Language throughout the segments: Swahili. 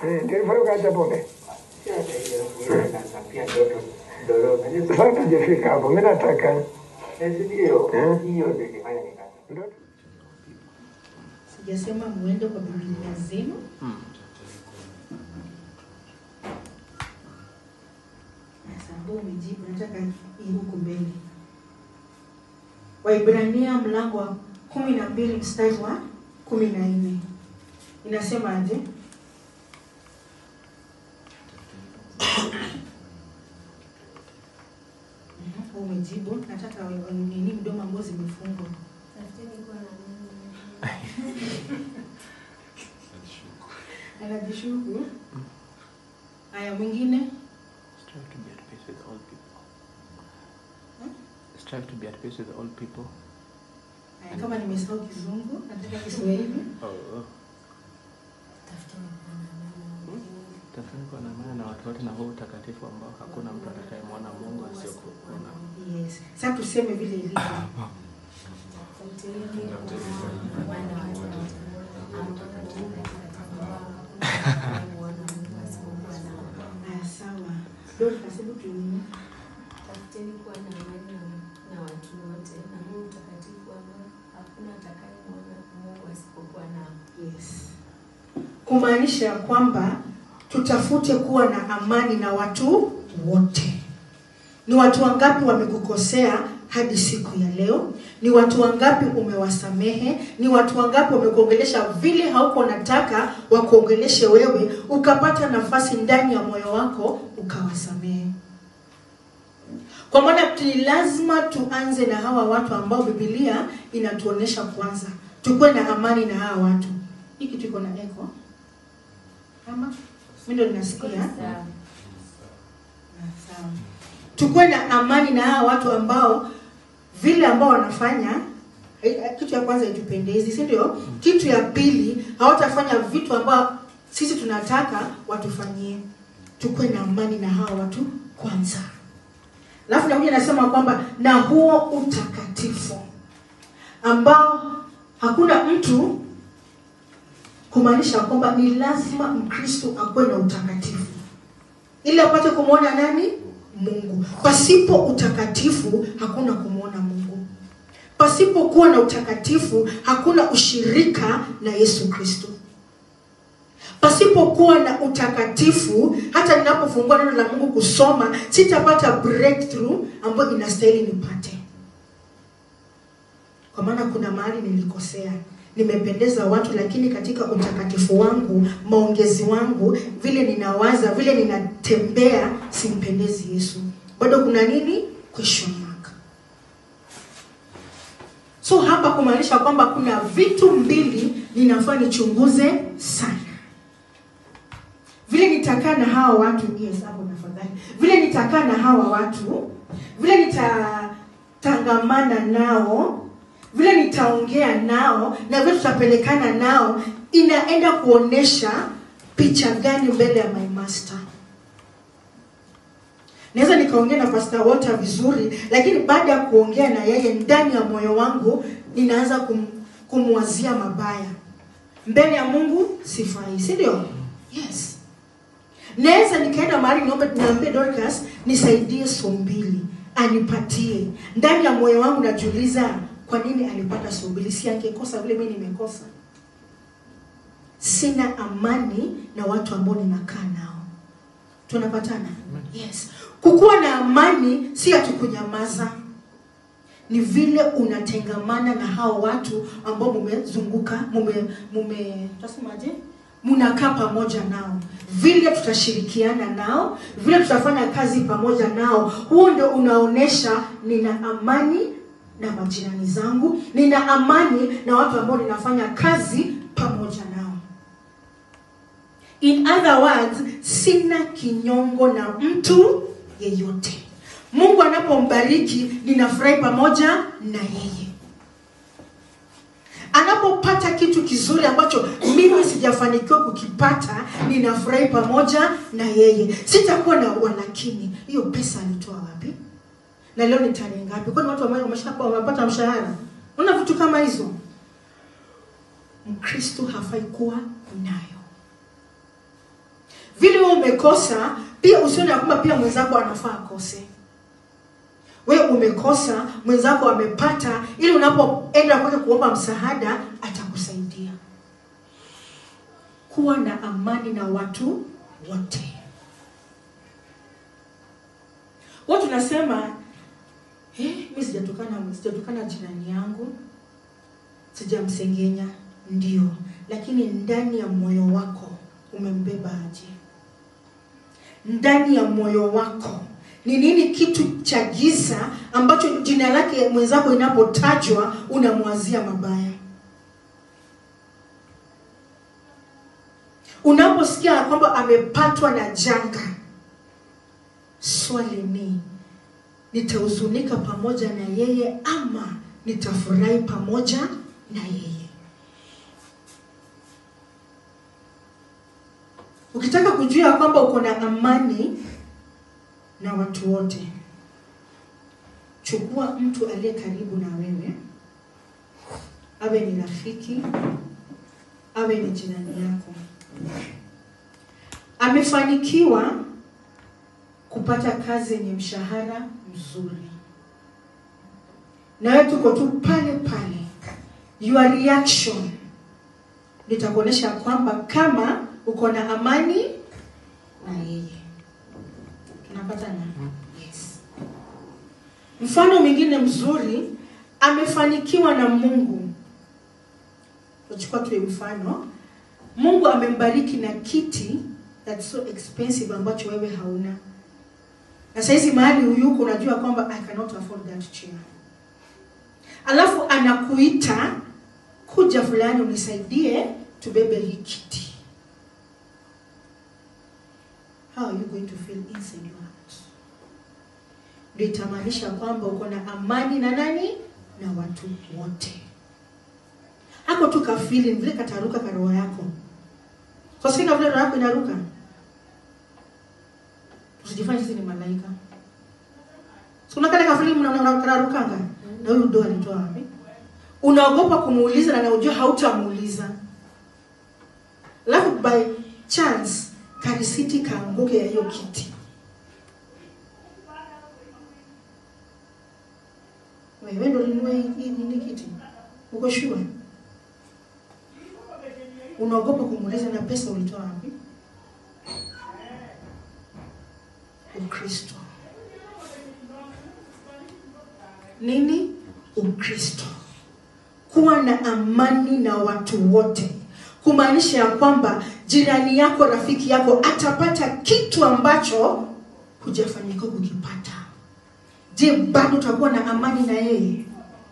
Eh, ndio hivyo kaja pombe. Si hata hiyo mwingine anatapia ndoto doroma. Hiyo Sasa tujafika hapo. Mimi nataka Eh, si ndio? Eh. Hiyo ndio ilifanya nikata. ndoto Sijasema muende kwa Biblia zenu. Sasa ambao umejibu, nataka hii huku mbele. Waibrania mlango wa kumi na mbili mstari wa kumi na nne inasemaje? Mhm, Umejibu, nataka wa- wa- nini mdomo ambao zimefungwa. Anajishuku. Haya, mwingine Strive to be at peace with all people. Hmm? Strive to be at peace with all people. Haya, kama nimesahau Kizungu, nataka Kiswahili. Oh, oh. Tafuteni kuwa na amani na watu wote na huu utakatifu ambao hakuna mtu atakayemwona Mungu asiyokuona. Yes. Sasa tuseme vile ilivyo. Haya, sawa. Dorcas, hebu tuone. Tafuteni kuwa na amani na- na watu wote na huu utakatifu ambao hakuna atakayemwona Mungu asipokuwa nao. Yes. Kumaanisha ya kwamba tutafute kuwa na amani na watu wote. Ni watu wangapi wamekukosea hadi siku ya leo? Ni watu wangapi umewasamehe? Ni watu wangapi wamekuongelesha vile hauko unataka wakuongeleshe wewe, ukapata nafasi ndani ya moyo wako ukawasamehe? Kwa maana ni lazima tuanze na hawa watu ambao Biblia inatuonesha kwanza, tukuwe na amani na hawa watu. Hii kitu iko na echo ama mimi ndo ninasikia? Sawa. Ah, sawa. Tukuwe na amani na hawa watu ambao vile ambao wanafanya eh, eh, kitu ya kwanza itupendezi, si ndio? Kitu ya pili hawatafanya vitu ambao sisi tunataka watufanyie. Tukuwe na amani na hawa watu kwanza. Alafu nakuja nasema kwamba na huo utakatifu ambao hakuna mtu kumaanisha kwamba ni lazima Mkristo akuwe na utakatifu ili apate kumwona nani? Mungu. Pasipo utakatifu hakuna kumwona Mungu. Pasipokuwa na utakatifu hakuna ushirika na Yesu Kristo. Pasipokuwa na utakatifu, hata ninapofungua neno la Mungu kusoma, sitapata breakthrough ambayo inastahili nipate, kwa maana kuna mahali nilikosea. Nimependeza watu, lakini katika utakatifu wangu, maongezi wangu, vile ninawaza, vile ninatembea, simpendezi Yesu. Bado kuna nini? Question mark. So hapa kumaanisha kwamba kuna vitu mbili ninafaa nichunguze sana vile nitakaa na hawa watu yes hapo tafadhali vile nitakaa na hawa watu vile nitatangamana nao vile nitaongea nao na vile tutapelekana nao inaenda kuonesha picha gani mbele ya my master naweza nikaongea na Pastor Walter vizuri lakini baada ya kuongea na yeye ndani ya moyo wangu ninaanza kum, kumwazia mabaya mbele ya mungu sifai si ndio yes naweza nikaenda mahali niombe niambie Dorcas nisaidie so mbili anipatie ndani ya moyo wangu najiuliza kwa nini alipata so mbili si angekosa vile mimi nimekosa sina amani na watu ambao ninakaa nao tunapatana yes kukuwa na amani si ati kunyamaza ni vile unatengamana na hao watu ambao mumezunguka mume mume tasemaje mnakaa pamoja nao vile tutashirikiana nao vile tutafanya kazi pamoja nao huo ndio unaonesha nina amani na majirani zangu nina amani na watu ambao ninafanya kazi pamoja nao in other words sina kinyongo na mtu yeyote mungu anapombariki ninafurahi pamoja na yeye anapopata kitu kizuri ambacho mimi sijafanikiwa kukipata ninafurahi pamoja na yeye sitakuwa na walakini hiyo pesa alitoa wapi na leo ni tarehe ngapi kwani watu ambao wameshakuwa wamepata mshahara una vitu kama hizo mkristo hafai kuwa nayo umekosa pia usione ya kwamba pia mwenzako anafaa akose we umekosa mwenzako amepata ili unapoenda kwake kuomba msaada atakusaidia kuwa na amani na watu wote huwa tunasema eh, mi sijatukana sijatukana jirani yangu sijamsengenya ndio lakini ndani ya moyo wako umembeba aje ndani ya moyo wako ni nini kitu cha giza ambacho jina lake mwenzako inapotajwa unamwazia mabaya unaposikia ya kwamba amepatwa na janga swali ni nitahuzunika pamoja na yeye ama nitafurahi pamoja na yeye ukitaka kujua ya kwamba uko na amani na watu wote chukua mtu aliye karibu na wewe awe ni rafiki awe ni jirani yako amefanikiwa kupata kazi yenye mshahara mzuri na wewe tuko tu pale pale your reaction litakuonyesha kwamba kama uko na amani na yeye tunapata na yes mfano mwingine mzuri amefanikiwa na mungu tutachukua tu mfano mungu amembariki na kiti that's so expensive ambacho wewe hauna na saizi mahali huyuko unajua kwamba i cannot afford that chair alafu anakuita kuja fulani unisaidie tubebe hii kiti how are you going to feel inside your heart ndio itamaanisha kwamba uko na amani na nani na watu wote hako tu kafili vile kataruka karoho yako kwasinga vile roho yako inaruka usijifanye sisi ni malaika sikuna kale kafili mnarukanga na huyu ndo alitoa wapi unaogopa kumuuliza na naujua hautamuuliza alafu by chance karisiti kaanguke ya hiyo kiti wewe ndo linunua hii nini kiti uko sure unaogopa kumuuliza na pesa ulitoa wapi ukristo nini ukristo kuwa na amani na watu wote kumaanisha ya kwamba jirani yako rafiki yako atapata kitu ambacho hujafanikiwa kukipata je bado utakuwa na amani na yeye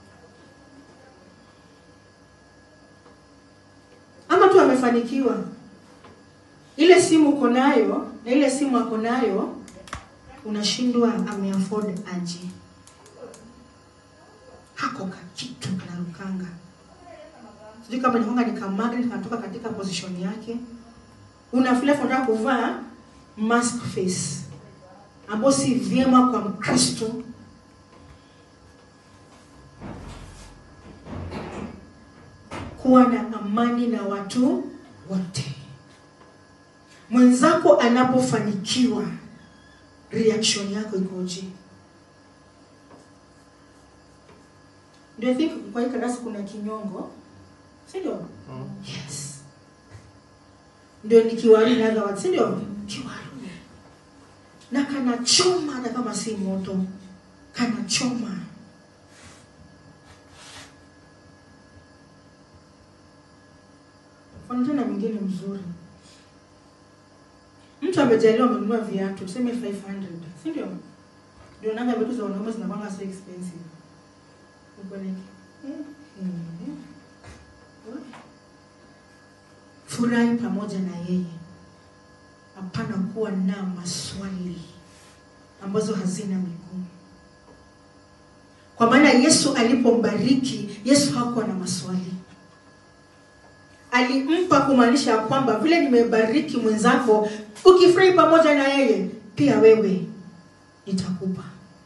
ama tu amefanikiwa ile simu uko nayo na ile simu ako nayo unashindwa ameafford aje hako kakitu kanarukanga sijui kama nikonga ni kamagnet kanatoka katika position yake unafila unataka kuvaa mask face ambao si vyema kwa mkristo kuwa na amani na watu wote mwenzako anapofanikiwa reaction yako ikoje ndio I think kwa hii darasa kuna kinyongo si ndio yes ndio ni kiwaru in other words si ndio kiwaru na kanachoma hata kama si moto kanachoma mfano tena mwingine mzuri mtu amejaliwa amenunua viatu tuseme 500 si ndio ndio nanga vitu za wanaume zinakwanga so expensive Uko like, eh, eh. furahi pamoja na yeye hapana kuwa na maswali ambazo hazina miguu kwa maana yesu alipombariki yesu hakuwa na maswali alimpa kumaanisha ya kwamba vile nimebariki mwenzako ukifurahi pamoja na yeye pia wewe nitakupa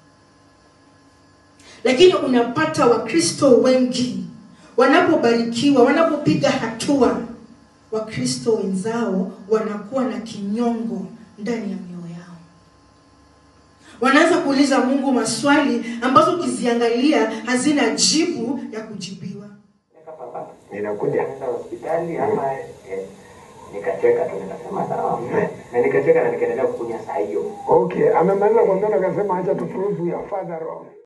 lakini unapata wakristo wengi wanapobarikiwa wanapopiga hatua wakristo wenzao wanakuwa na kinyongo ndani ya mioyo yao wanaanza kuuliza mungu maswali ambazo ukiziangalia hazina jibu ya kujibiwa Nika papa. Ninakuja. Nikaenda hospitali ama eh, nikacheka tu nikasema sawa. Na nikacheka na nikaendelea kukunywa saa hiyo. Okay, amemaliza kuongea akasema acha tuprove ya father wrong.